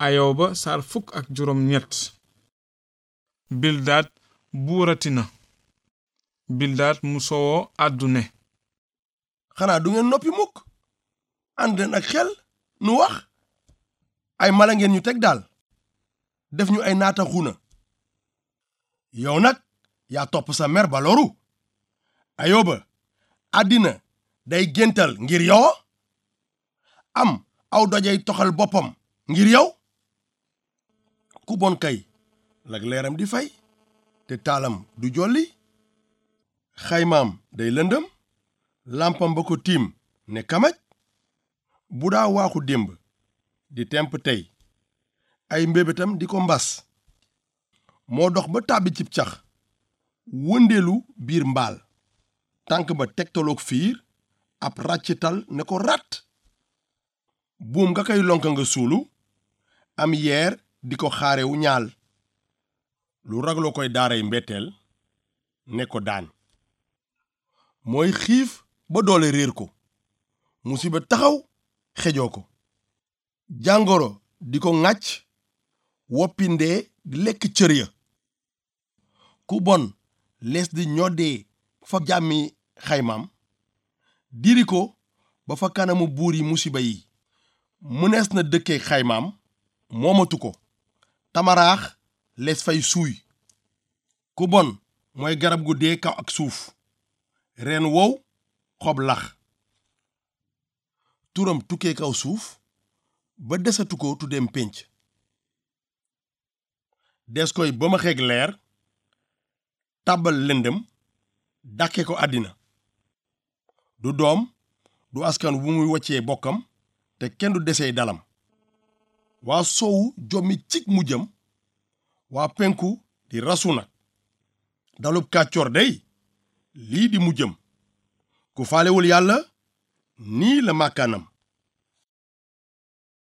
ayoba saar fukk ak juróom ñett bildaat buurati na bildaat mu sowoo àddu ne xanaa du ngeen noppi mukk ànd leen ak xel nu wax ay mala ngeen ñu teg daal def ñu ay naata xuna yow nag yaa topp sa mer ba loru ayoba àddina day géntal ngir yow am aw dojay toxal boppam ngir yow ku bon kay lag leeram di fay te taalam du jolli xaymaam day lëndëm làmpam ba ko tiim ne kamaj bu daa waaxu démb di temp tey ay mbébétam di ko mbas moo dox ba tàbbi cib cax wëndeelu biir mbaal tànk ba tegtaloog fiir ab ràccital ne ko rat buum nga koy lonka nga suulu am yeer di ko xaarewu ñaal lu ragloo koy daaray mbetteel ne ko daan mooy xiif ba doole réer ko musiba taxaw xejoo ko jàngoro di ko ŋàcc woppi ndee di lekk cër ya ku bon lees di ñoddee fa jàmmi xaymaam diri ko ba fa kanamu buur yi musiba yi mënees na dëkkee xaymaam moomatu ko tamaraax lees fay suuy ku bon mooy garab gu dee kaw ak suuf reen wow xob lax turam tukkee kaw suuf ba desatu ko tuddeem pénc des koy ba ma xeeg leer tàbbal lëndëm dàkke ko àddina du doom du askan wu muy waccee bokkam te kenn du desee dalam waa soowu jommi cig mujjam waa penku di rasu nag dalub kàccoor day lii di mujjam ku faalewul yàlla nii la màkkaanam